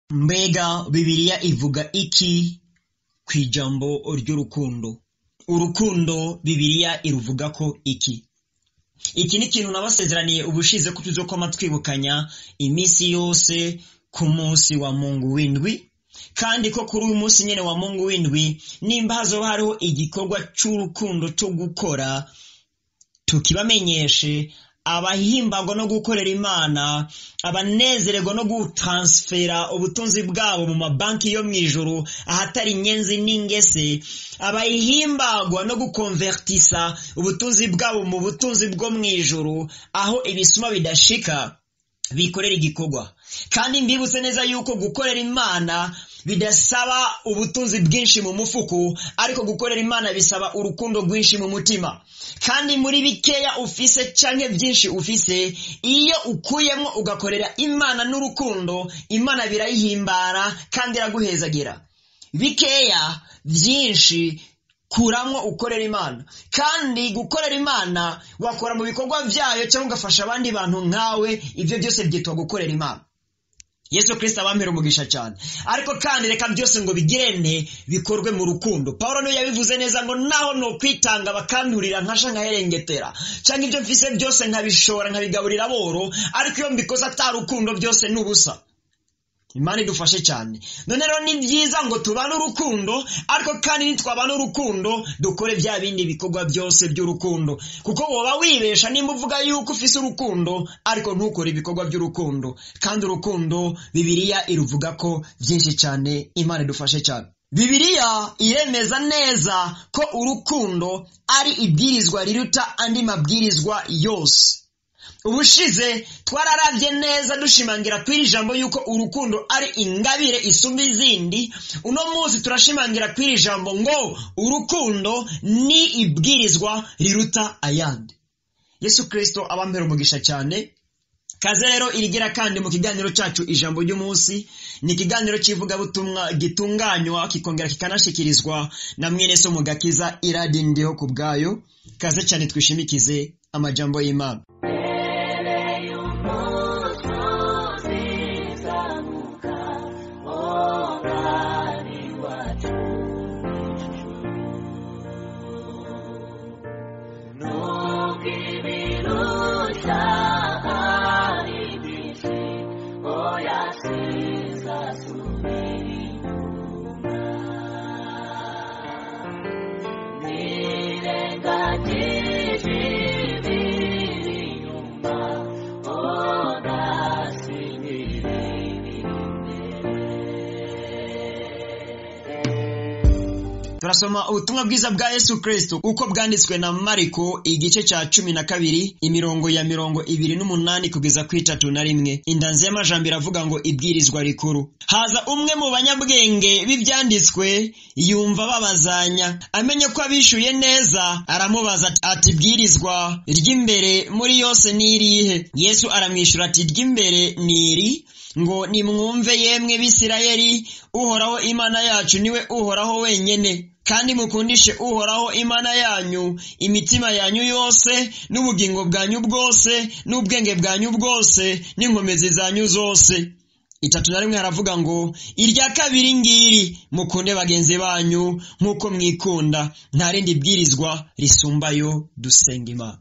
mbega bibiliya ivuga iki ku ijambo ry'urukundo urukundo bibiliya iruvuga ko iki iki ni ikintu nabasezeraniye ubushize ko tuzokoma twibukanya iminsi yose ku munsi wa mungu w'indwi kandi ko kuri uyu munsi nyine wa mungu w'indwi nimba hazoba hariho igikorwa cy'urukundo cyo gukora tukibamenyeshe abahimbagwa no gukorera imana abanezererwa no gutansfera ubutunzi bwabo mu mabanki yo mu ijoro ahatari inyenzi n'ingese abahimbagwa no gukonvertisa ubutunzi bwabo mu butunzi bwo mu ijoro aho ibisuma bidashika bikorera igikorwa kandi mbibutse neza yuko gukorera imana bidasaba ubutunzi bwinshi mu mufuku ariko gukorera imana bisaba urukundo rwinshi mu mutima kandi muri bikeya ufise canke byinshi ufise iyo ukuyemo ugakorera imana n'urukundo imana birayihimbara kandi iraguhezagira bikeya byinshi kuramwo ukorera imana kandi gukorera imana wakora mu bikorwa byayo cyangwa ugafasha abandi bantu nkawe ibyo byose byitwa gukorera imana yesu kirisita abampera umugisha cyane ariko kandi reka byose ngo bigirene bikorwe mu rukundo paul niyo yabivuze neza ngo naho no kwitanga bakandurira nkasha nkaherengetera cyangwa ibyo mfise byose nkabishora nkabigaburira boro ariko iyo mbikoze atari urukundo byose ni ubusa imana idufashe cyane none rero ni byiza ngo tubane urukundo ariko kandi nitwabana urukundo dukore bya bindi bikorwa byose by'urukundo kuko woba wibesha nimba uvuga yuko ufise urukundo ariko ntukore ibikorwa by'urukundo kandi urukundo bibiliya iruvuga ko byinshi cyane imana idufashe cyane bibiliya iremeza neza ko urukundo ari ibwirizwa riruta andi mabwirizwa yose ubushize twararabye neza dushimangira kuri iri jambo yuko urukundo ari ingabire isumba izindi uno munsi turashimangira kuri iri jambo ngo urukundo ni ibwirizwa riruta ayandi yesu kirisito abambera umugisha cyane kaze rero irigira kandi mu kiganiro cyacu ijambo ry'umunsi ni ikiganiro cy'ivugabutumwa gitunganywa kikongera kikanashyikirizwa na mwene so mu gakiza iradindiho ku bwayo kaze cyane twishimikize amajambo y'imana turasoma ubutumwa bwiza bwa yesu kirisito uko bwanditswe na mariko igice cya cumi na kabiri imirongo ya mirongo ibiri n'umunani kugeza ku itatu na rimwe indanzi y'amajambo iravuga ngo ibwirizwa rikuru haza umwe mu banyabwenge b'ibyanditswe yumva babazanya amenye ko abishyuye neza aramubaza ati ibwirizwa ry'imbere muri yose ni irihe yesu aramwishyura ati ry'imbere ni iri ngo nimwumve yemwe bisirayeli uhoraho imana yacu niwe uhoraho wenyine kandi mukundishe uhoraho imana yanyu imitima yanyu yose n'ubugingo bwanyu bwose n'ubwenge bwanyu bwose n'inkomezi zanyu zose itatu na rimwe haravuga ngo irya kabiri ngiri mukunde bagenzi banyu nk'uko mwikunda nta rindi bwirizwa risumbayo dusenga imana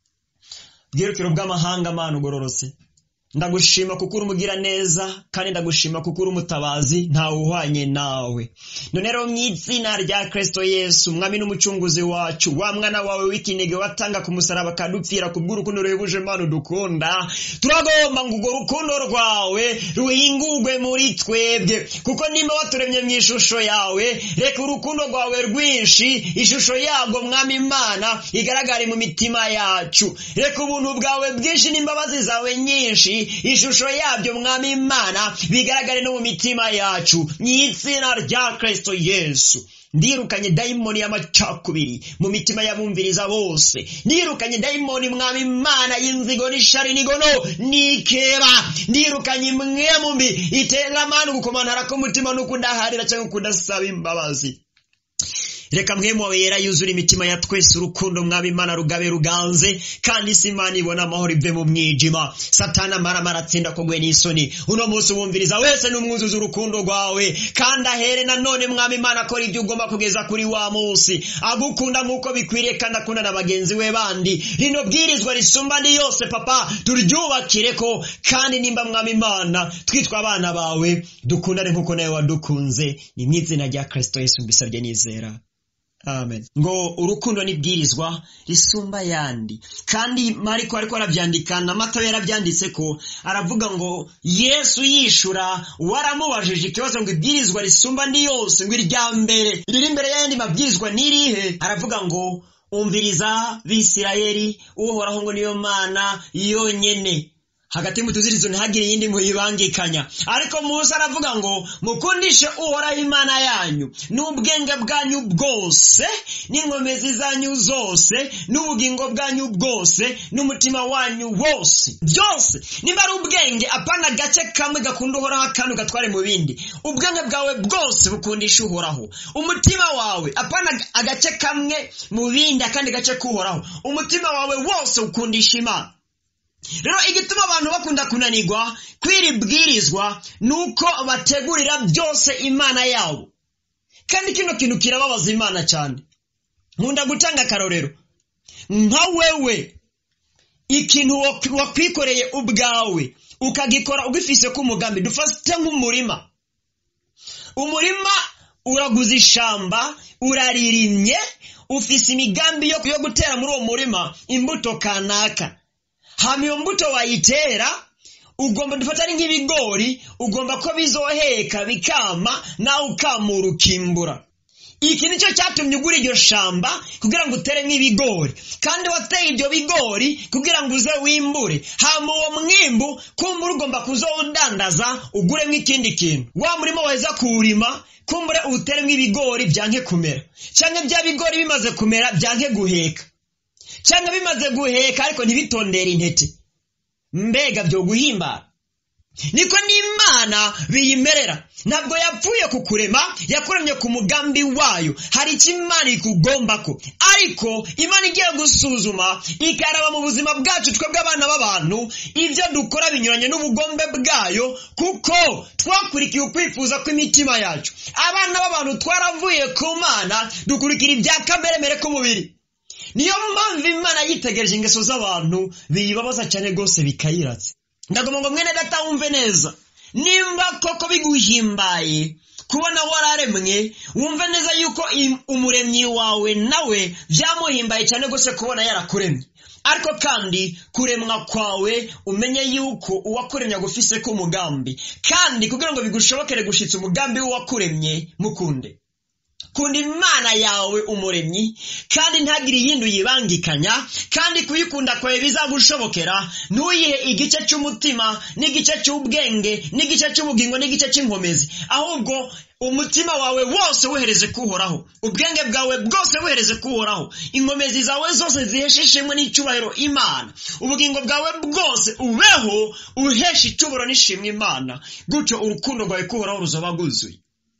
bwirukiro bw'amahanga amana ugororotse ndagushima kuko uri umugira neza kandi ndagushima kuko uri umutabazi ntawe uhwanye nawe none rero mu izina rya kirisito yesu umwami n'umucunguzi wacu wa mwana wawe w'ikinege watanga ku musaraba akadupfira ku bw'urukundo ruhebuje mpano dukunda turagomba ngo urwo rukundo rwawe ruhingurwe muri twebwe kuko nimba waturemye mu ishusho yawe reka urukundo rwawe rwinshi ishusho yabwo mwami imana igaragare mu mitima yacu reka ubuntu bwawe bwinshi n'imbabazi zawe nyinshi ishusho yabyo mwami imana bigaragare no mu mitima yacu mu izina rya kirisito yesu ndirukanye dayimoni y'amacakubiri mu mitima y'abumviriza bose ndirukanye dayimoni mwami imana y'inzigo n'ishari n'igono n'ikeba ndirukanye imwe mu mbi itera amani gukomantara k'umutima no kudaharira cyangwa kudasaba imbabazi reka mwemu wawe yera yuzura imitima ya twese urukundo mwaba imana rugabe ruganze kandi isi imana ibona amahoro ive mu mwijima satana amaramara atsinda kugwe n'isoni uno munsi wumviriza wese n'umwuzuza urukundo rwawe kandi ahere nanone mwaba imana akora ibyo ugomba kugeza kuri wa munsi agukunda nk'uko bikwiriye kandi akunda na bagenzi we bandi rino bwirizwa risumba andi yose papa turyubakire ko kandi nimba mwaba imana twitwa abana bawe dukundane nk'uko nawe wadukunze ni mu izina rya kirisito yesu mbisabye nizera amen ngo urukundo n'ibwirizwa risumba ayandi kandi mariko ariko arabyandika na matayo yarabyanditse ko aravuga ngo yesu yishura waramubajije ikibazo ngo ibwirizwa risumba andi yose ngo irya mbere riri imbere y'ayandi mabwirizwa n'irihe aravuga ngo umviriza bisirayeli uhoraho ngo niyo mana yonyene hagati mu tuzirizo ntihagire iyindi muyibangikanya ariko musa aravuga ngo mukundishe uhoraho imana yanyu n'ubwenge bwanyu bwose n'inkomezi zanyu zose n'ubugingo bwanyu bwose n'umutima wanyu wose byose niba ari ubwenge apana agace kamwe gakunda uhoraho akantu gatware mu bindi ubwenge bwawe bwose bukundisha uhoraho umutima wawe apana agace kamwe mu bindi akandi gace k'uhoraho umutima wawe wose ukundisha imana rero igituma abantu bakunda kunanirwa kw'iri bwirizwa ni uko bategurira byose imana yabo kandi kino kintu kirababaza imana cyane nkunda gutanga akarorero nka wewe ikintu wakwikoreye ubwawe ukagikora ugifise k'umugambi dufate nk'umurima umurima uraguze ishamba uraririmye ufise imigambi yo gutera muri uwo murima imbuto kanaka hama iyo mbuto wayitera ugomba dufata ari nk'ibigori ugomba ko bizoheka bikama nawe ukamura ukimbura iki nicyo cyatumye ugura iryo shamba kugira ngo utere nk'ibigori kandi wateye ibyo bigori kugira ngo uze wimbure hama uwo mwimbu kumbura ugomba kuzowudandaza uguremo ikindi kintu wa murima waheza kuwurima kumbure uwuteremo ibigori byanke kumera cyangwa bya bigori bimaze kumera byanke guheka cyangwa bimaze guheka ariko ntibitondere intete mbega byo guhimbara niko n'imana biyimerera ntabwo yapfuye kukurema yakuremye ku mugambi wayo hari icyo imana ikugomba ko ariko imana igiye gusuzuma ikaraba mu buzima bwacu twebwe abana b'abantu ibyo dukora binyuranye n'ubugombe bwayo kuko twakurikiye ukwifuza kw'imitima yacu abana b'abantu twaravuye ku mana dukurikira ibya kameremere k'umubiri niyo mpamvu imana yitegereje ingeso z'abantu biyibabaza cyane rwose bikayiratse ndagomba ngo mwene data wumve neza nimba koko biguhimbaye kubona wararemwe wumve neza yuko umuremyi wawe nawe byamuhimbaye cyane rwose kubona yarakuremye ariko kandi kuremwa kwawe umenye yuko uwakuremye agufise ko umugambi kandi kugira ngo bigushobokere gushitsa umugambi w'uwakuremye mukunde kunda imana yawe umuremyi kandi ntagire iyindi uyibangikanya kandi kuyikunda kwawe bizagushobokera ntuyihe igice cy'umutima n'igice cy'ubwenge n'igice cy'ubugingo n'igice cy'inkomezi ahubwo umutima wawe wose wohereze kuhoraho ubwenge bwawe bwose wohereze kuhoraho inkomezi zawe zose ziheshe ishimwe n'icyubahiro imana ubugingo bwawe bwose ubeho uheshe icyubahiro n'ishimwe imana gutyo urukundo rwawe kuhoraho ruzaba rwuzuye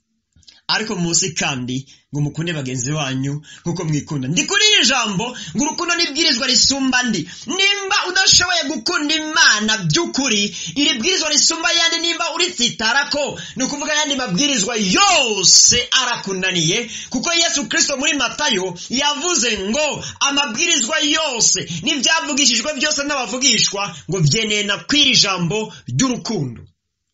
ariko munsi kandi ngo mukunde bagenzi banyu nk'uko mwikunda ndi kuri iri jambo ngo urukundo n'ibwirizwa risumba andi nimba udashoboye gukunda imana by'ukuri iri bwirizwa risumba ayandi nimba uritsitara ko ni ukuvuga ayandi mabwirizwa yose arakunaniye kuko yesu kirisito muri matayo yavuze ngo amabwirizwa yose n'ibyavugishijwe byose n'abavugishwa ngo byeneye na kw'iri jambo ry'urukundo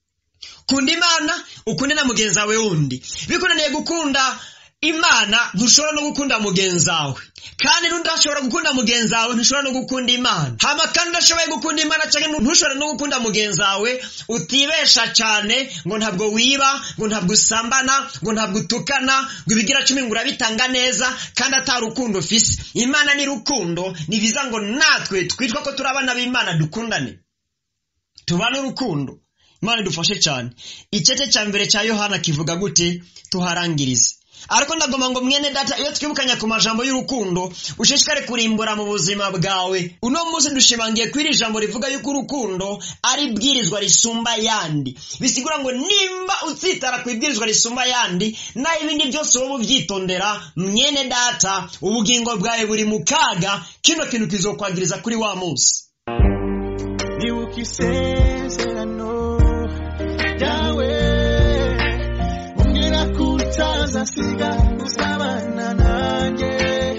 kunda imana ukunde na mugenzi wawe wundi bikunaniye gukunda imana ntushobora no gukunda mugenzi wawe kandi n'udashobora gukunda mugenzi wawe ntushobora no gukunda imana hama kandi udashoboye gukunda imana cyangwa ntushobora no gukunda mugenzi wawe utibesha cyane ngo ntabwo wiba ngo ntabwo usambana ngo ntabwo utukana ngo ibigira cumi ngo urabitanga neza kandi atari urukundo ufise imana ni rukundo ni biza ngo natwe twitwa ko turi abana b'imana dukundane tubane urukundo imana idufashe cyane icyece cya mbere cya yohana kivuga gute tuharangirize ariko ndagomba ngo mwene data iyo twibukanya ku majambo y'urukundo ushishikare kurimbura mu buzima bwawe uno munsi dushimangiye kuri iri jambo rivuga yuko urukundo ari ibwirizwa risumba yandi bisigura ngo nimba utsitara ku ibwirizwa risumba yandi naho ibindi byose wowe ubyitondera mwene data ubugingo bwawe buri mu kaga kino kintu kizokwagiriza kuri wa munsi nibuka isezerano ryawe umbwira ko utazasiga uzabana nanjye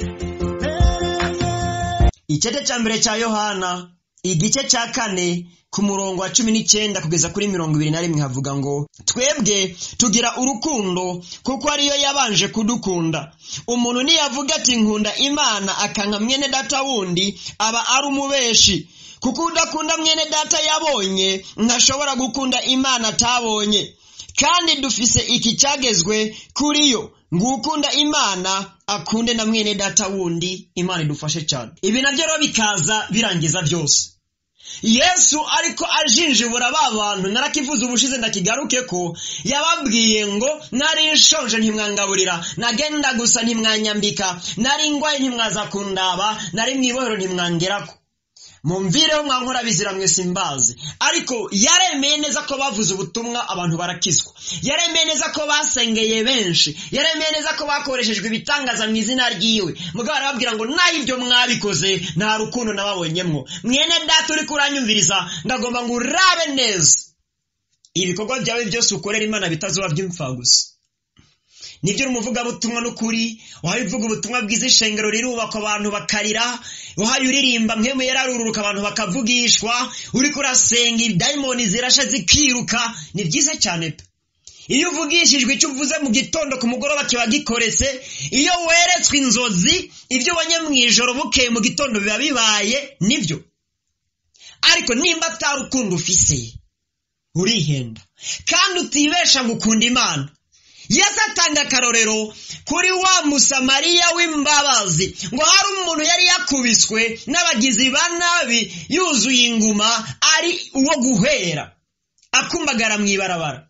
icyete cya mbere cya yohana igice cya kane ku murongo wa cumi n'icyenda kugeza kuri mirongo ibiri na rimwe havuga ngo twebwe tugira urukundo kuko ariyo yabanje kudukunda umuntu niyavuga ati nkunda imana akanka mwene data wundi aba ari umubeshi kuko udakunda mwene data yabonye ntashobora gukunda imana atabonye kandi dufise iki cyagezwe kuri yo ngo ukunda imana akunde na mwene data wundi imana idufashe cyane ibi nabyo rero bikaza birangiza byose yesu ariko ajinjibura ba bantu narakivuze ubushize ndakigaruke ko yababwiye ngo nari nshonje ntimwangaburira nagenda gusa ntimwanyambika nari ngwaye ntimwaza kundaba nari mu ibohero ntimwangerako mumvireho mwankora bizira mwese imbazi ariko yaremeye neza ko bavuze ubutumwa abantu barakizwa yaremeye neza ko basengeye benshi yaremeye neza ko bakoreshejwe ibitangaza mu izina ryiwe mugabo arababwira ngo naho ibyo mwabikoze nta rukundo nababonyemwo mwene data uri kuranyumviriza ndagomba ngo urabe neza ibikorwa byawe byose ukorera imana bitazuba by'imfa gusa nibyo uri umuvugabutumwa n'ukuri uhaye uvuga ubutumwa bwiza ishengero rirubakwa abantu bakarira uhaye uririmba mwemwe yararururuka abantu bakavugishwa uri kurasenga idayimoni zirasha zikiruka ni byiza cyane pe iyo uvugishijwe icyo uvuze mu gitondo ku mugoroba kiba gikoretse iyo weretswe inzozi ibyo ubonye mu ijoro bukeye mu gitondo biba bibaye nibyo ariko nimba atari ukunda ufise urihenda kandi utibesha gukunda imana yesu atanga akarorero kuri wa musamariya w'imbabazi ngo hari umuntu yari yakubiswe n'abagizi ba nabi yuzuye inguma ari uwo guhera akumbagara mu ibarabara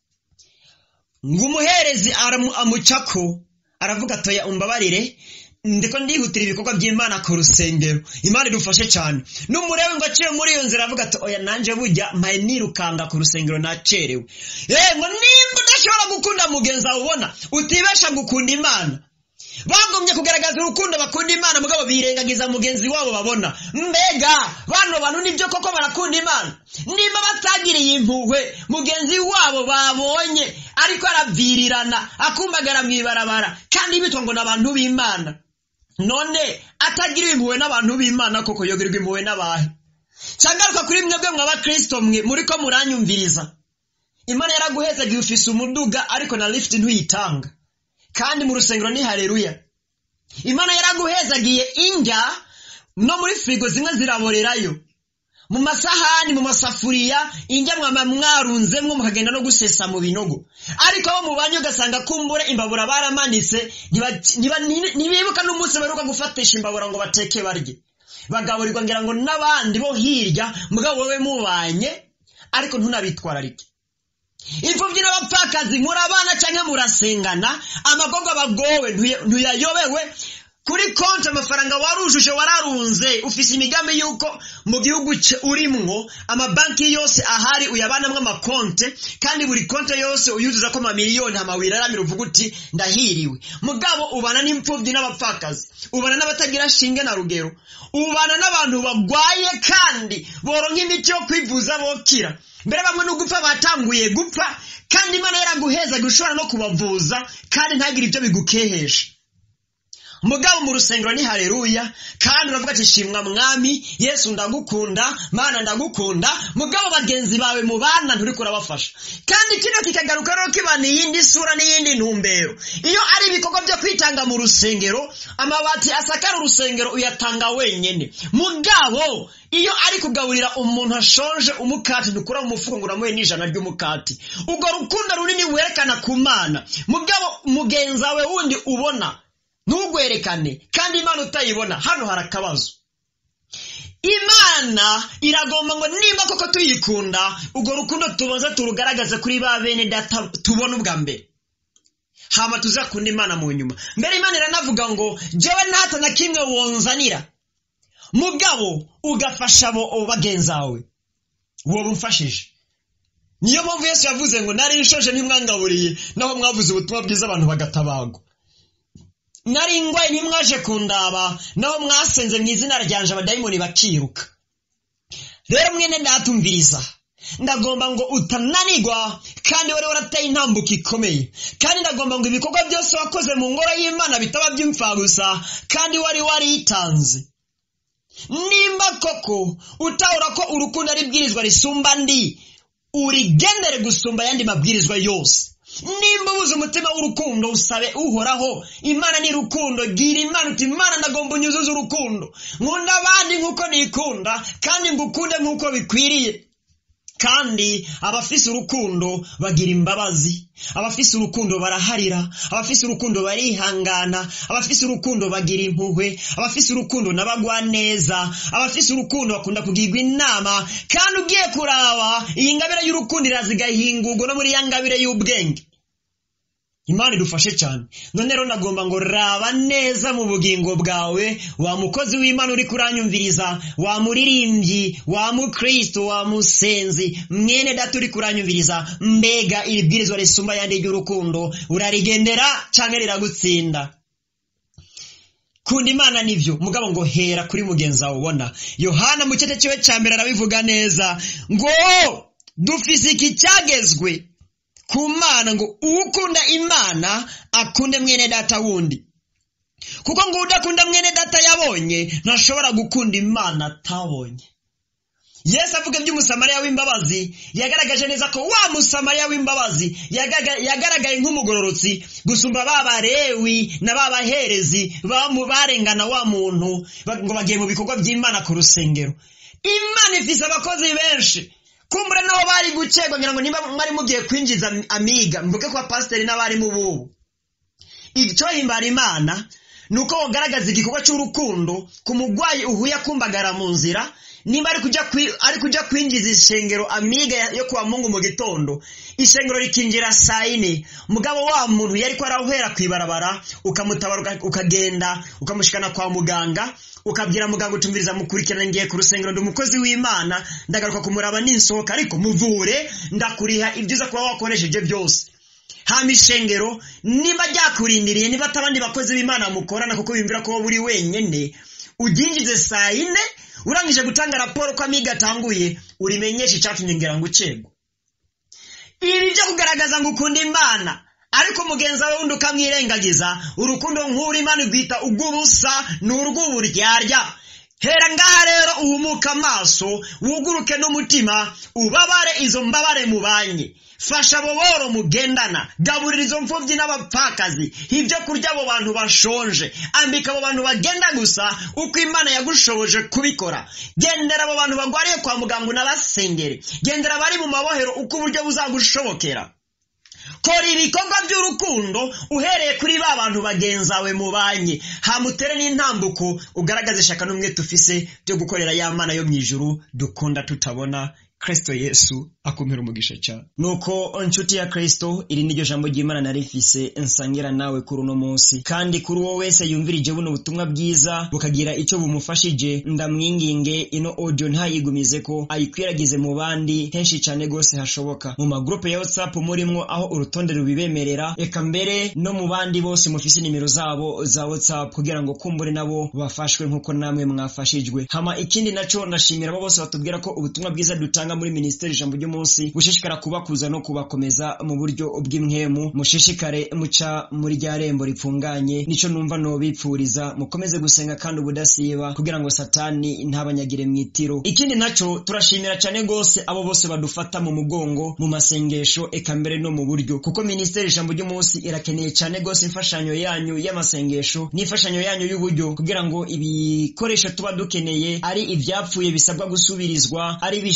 ngo umuherezi amucako aravuga atoya umbabarire ndiko ndihutira ibikorwa by'imana ku rusengero imana idufashe cyane n'umurewe ngo aciye muri iyo nzira avuga ati oya nanjye bujya mpaye nirukanga ku rusengero nacerewe yego nimba udashobora gukunda mugenzi wawe ubona utibesha gukunda imana bagomye kugaragaza urukundo bakunda imana mugabo birengagiza mugenzi wabo babona mbega bano bantu nibyo koko barakunda imana nimba batagiriye impuhwe mugenzi wabo babonye ariko aravirirana akumbagara mu ibarabara kandi bitwa ngo ni abantu b'imana none atagiriwe impuhwe n'abantu b'imana koko yogerwa impuhwe n'abahe cyangwa kuri mwebwe mw'abakristo mwe muri ko muranyumviriza imana yaraguhezaga ufise umuduga ariko na lift ntuyitanga kandi mu rusengero ni hareruya imana yaraguhezagiye indya no muri firigo zimwe ziraborerayo mu masahani mu masafuriya indya mwama mwarunzemwo mukagenda no gusesa mu binogo ariko abo mubanye ugasanga kumbure imbabura baramanitse ntibibuka n'umunsi baheruka gufatisha imbabura ngo bateke barye bagaburirwa ngira ngo n'abandi bo hirya mugabo wowe mubanye ariko ntunabitwararike imfubyi n'abapfakazi murabana cyangwa murasengana amagogo bagowe ntuyayobewe kuri konti amafaranga warujuje wararunze ufise imigambi y'uko mu gihugu urimwo amabanki yose ahari uyabanamwo amakonte kandi buri konte yose uyuzuza ko amamiliyoni amawiri aramira uvuga uti ndahiriwe mugabo ubana n'imfubyi n'abapfakazi ubana n'abatagira shinge na rugero ubana n'abantu bagwaye kandi boronka imiti yo kwivuza bokira mbere bamwe no gupfa batanguye gupfa kandi imana yaraguhezaga ushobora no kubavuza kandi ntagire ibyo bigukehesha mugabo mu rusengero ni hareruya kandi uravuga ati shimwa mwami yesu ndagukunda mana ndagukunda mugabo bagenzi bawe mu bana nturi kurabafasha kandi kino kikagaruka rero kibana iyindi sura n'iyindi ntumbero iyo ari ibikorwa byo kwitanga mu rusengero amabati asakara urusengero uyatanga wenyine mugabo iyo ari kugaburira umuntu ashonje umukati ntukura mu mufuko ngo uramuhe n'ijana ry'umukati ubwo rukundo runini werekana ku mana mugabo mugenzi wawe wundi ubona ntugwerekane kandi imana utayibona hano hari akabazo imana iragomba ngo nimba koko tuyikunda urwo rukundo tubanza turugaragaze kuri ba bene data tubona ubwa mbere hama tuzakunda imana mu nyuma mbere imana iranavuga ngo jewe ntata na kimwe wonzanira mugabo ugafasha abo bagenzawe wowe umfashije niyo mpamvu yesu yavuze ngo nari nshoje ntimwangaburiye naho mwavuze ubutumwa bwiza abantu bagatabagwa nari ingwaye ntimwaje kundaba naho mwasenze mu izina ryanje abadayimoni bakiruka rero mwene ndatumviriza ndagomba ngo utananigwa kandi wari warateye intambuko ikomeye kandi ndagomba ngo ibikorwa byose wakoze mu ngoro y'imana bitaba by'imfagusa kandi wari waritanze nimba koko utahura ko urukundo ari ibwirizwa risumba ndi urigendere gusumba ayandi mabwirizwa yose nimba ubuze umutima w'urukundo usabe uhoraho imana ni rukundo gira imana uti imana ndagomba unyuzuze urukundo nkunda abandi nk'uko nikunda kandi ngukunde nk'uko bikwiriye kandi abafise urukundo bagira imbabazi abafise urukundo baraharira abafise urukundo barihangana abafise urukundo bagira impuhwe abafise urukundo nabagwa neza abafise urukundo bakunda kugirwa inama kandi ugiye kuraba iyi ngabire y'urukundo irazigahingurwa no muri ya ngabire y'ubwenge imana idufashe cyane none rero nagomba ngo raba neza mu bugingo bwawe wa mukozi w'imana uri kuranyumviriza wa muririmbyi wa mukristo wa musenzi mwene data uri kuranyumviriza mbega iri bwirizwa risumba yandi ry'urukundo urarigendera cyangwa riragutsinda kunda imana nivyo mugabo ngo hera kuri mugenzi wawe ubona yohana mu cyete cyiwe cya mbere arabivuga neza ngo dufise iki cyagezwe ku mana ngo ukunda imana akunde mwene data wundi kuko ngo udakunda mwene data yabonye ntashobora gukunda imana atabonye yesu avuga iby'umusamariya w'imbabazi yagaragaje neza ko wa musamariya w'imbabazi yagaragaye nk'umugororotsi gusumba ba barewi na ba baherezi barengana wa muntu ngo bagiye mu bikorwa by'imana ku rusengero imana ifise abakozi benshi kumbure naho bari gucegwa ngira ngo niba mwari mugiye kwinjiza amiga mvuge ko pasiteri n'abarimu bubu icyo himbara imana ni uko wogaragaza igikorwa cy'urukundo ku murwayi uhuye akumbagara mu nzira nimba ari kujya kwinjiza ishengero amiga yo kuwa mungu mu gitondo ishengero rikinjira saa yine mugabo wa muntu yari ko arahera ku ibarabara ukamutabara ukagenda ukamushikana kwa muganga ukabwira muganga utumviriza mukurikirana ngiye ku rusengero ndi umukozi w'imana ndagaruka kumuraba ninsohoka ariko muvure ndakuriha ibyiza kuba wakoresheje byose hama ishengero niba ryakurindiriye niba atabandi bakozi b'imana mukorana kuko bimvira ko buri wenyine uryinjize saa yine urangije gutanga raporo ko amiga atanguye urimenyesha icyatumye ngira ngo ucegwe ibi byo kugaragaza ngo ukunda imana ariko mugenzi wawe wundi ukamwirengagiza urukundo nk'uri imana igwita ubw'ubusa ni urw'uburyarya hera ngaha rero uhumuke amaso wuguruke n'umutima ubabare izo mbabare mubanye fasha abo boro mugendana gaburira izo mfubyi n'abapfakazi ibyo kurya abo bantu bashonje ambika abo bantu bagenda gusa uko imana yagushoboje kubikora gendera abo bantu bagwariye kwa muganga unabasengere gendera abari mu mabohero uko uburyo buzagushobokera kora ibikorwa by'urukundo uhereye kuri ba bantu bagenzawe mubanye hamutere n'intambuko ugaragaze ishaka n'umwe tufise byo gukorera ya mana yo mu ijuru dukunda tutabona kristo yesu akumira umugisha cyane nuko inshuti ya kristo iri niryo jambo ry'imana narifise nsangira nawe kuri uno munsi kandi kuri uwo wese yumvirije buno butumwa bwiza bukagira icyo bumufashije ndamwinginge ino audio ntayigumize ko ayikwiragize mu bandi henshi cyane rwose hashoboka mu magrupe ya whatsapp murimwo aho urutonde rubibemerera reka mbere no mu bandi bose mufise nimero zabo za whatsapp kugira ngo kumbure nabo bafashwe nk'uko namwe mwafashijwe hama ikindi naco ndashimira abo bose batubwira ko ubutumwa bwiza dutanga muri minisiteri ijambo ry'umunsi bushishikara kubakuza no kubakomeza mu buryo bw'imwemu mushishikare muca muri rya rembo ripfunganye nico numva nobipfuriza mukomeze gusenga kandi ubudasiba kugira ngo satani ntabanyagire mu itiro ikindi naco turashimira cyane gose abo bose badufata mu mugongo mu masengesho eka mbere no mu buryo kuko minisiteri ijambo ry'umunsi irakeneye cyane gose imfashanyo yanyu y'amasengesho n'imfashanyo yanyu y'uburyo kugira ngo ibikoresho tuba dukeneye ari ivyapfuye bisabwa gusubirizwa ari bishasha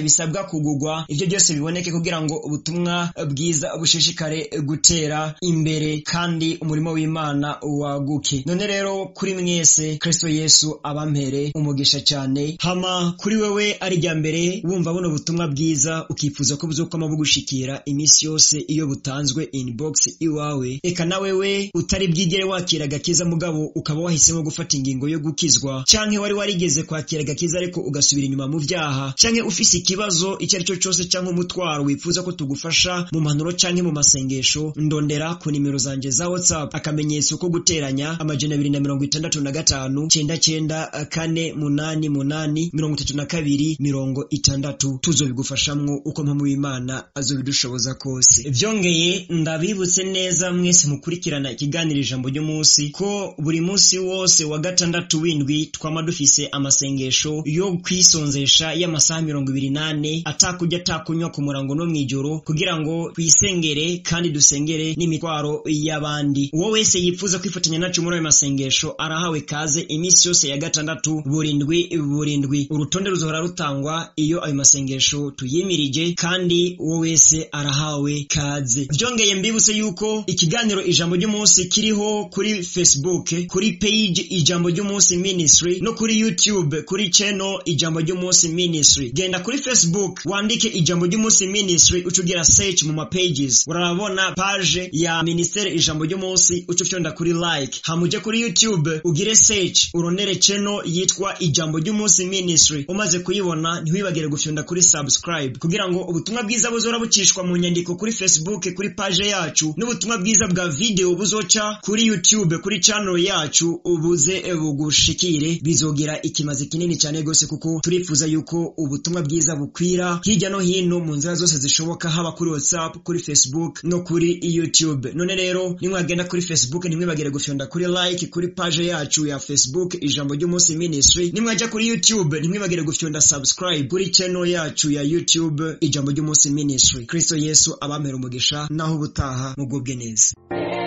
bisabwa kugugwa ivyo byose biboneke kugira ngo ubutumwa bwiza bushishikare gutera imbere kandi umurimo w'imana waguke none rero kuri mwese kristo yesu abampere umugisha cyane hama kuri wewe ari rya mbere wumva buno butumwa bwiza ukifuza ko buzokwama bugushikira iminsi yose iyo butanzwe inbox iwawe eka na wewe utari bwigere wakira agakiza mugabo ukaba wahisemo gufata ingingo yo gukizwa canke wari warigeze kwakira agakiza ariko ugasubira inyuma mu vyaha canke ufise ikibazo icyo ari cyo cyose canke umutwaro wifuza ko tugufasha mu mpanuro canke mu masengesho ndondera ku nimero zanje za whatsapp akamenyetso ko guteranya amajana abiri na mirongo itandatu na gatanu cenda cenda kane munani munani mirongo itatu na kabiri mirongo itandatu tuzobigufashamwo uko mpamvu w'imana azobidushoboza kose vyongeye ndabibutse neza mwese mukurikirana ikiganiro ijambo ry'umunsi ko buri munsi wose wa gatandatu w'indwi twama dufise amasengesho yo kwisonzesha y'amasaha mirongo ibiri nane atakurya atakunywa ku murango no mw'ijoro kugira ngo twisengere kandi dusengere n'imitwaro y'abandi uwo wese yifuza kwifatanya nacu muri ayo masengesho arahawe kaze iminsi yose ya gatandatu burindwi burindwi urutonde ruzohora rutangwa iyo ayo masengesho tuyimirije kandi uwo wese arahawe kaze byongeye mbibutse yuko ikiganiro ijambo ry'umunsi kiriho kuri facebook kuri page ijambo ry'umunsi ministry no kuri youtube kuri channel ijambo ry'umunsi ministry genda kuri facebook wandike ijambo ry'umunsi ministry ucugira search mu mapages urabona page ya ministere ijambo ry'umunsi uca ufyonda kuri like hamuje kuri youtube ugire search uronere channel yitwa ijambo ry'umunsi ministry umaze kuyibona ntiwibagire gufyonda kuri subscribe kugira ngo ubutumwa bwiza buzora bucishwa mu nyandiko kuri facebook kuri page yacu n'ubutumwa bwiza bwa video buzoca kuri youtube kuri channel yacu ubuze bugushikire bizogira ikimazi kinini cyane gose kuko turifuza yuko ubutumwa bwiza bukwira hirya no hino mu nzira zose zishoboka haba kuri whatsapp kuri facebook no kuri youtube none rero nimwagenda kuri facebook ntimwibagire gufyonda kuri like kuri page yacu ya facebook ijambo ry'umunsi ministry nimwajya kuri youtube ntimwibagire gufyonda subscribe kuri channel yacu ya youtube ijambo ry'umunsi ministry kristo yesu abamera umugisha naho ubutaha mugubwe neza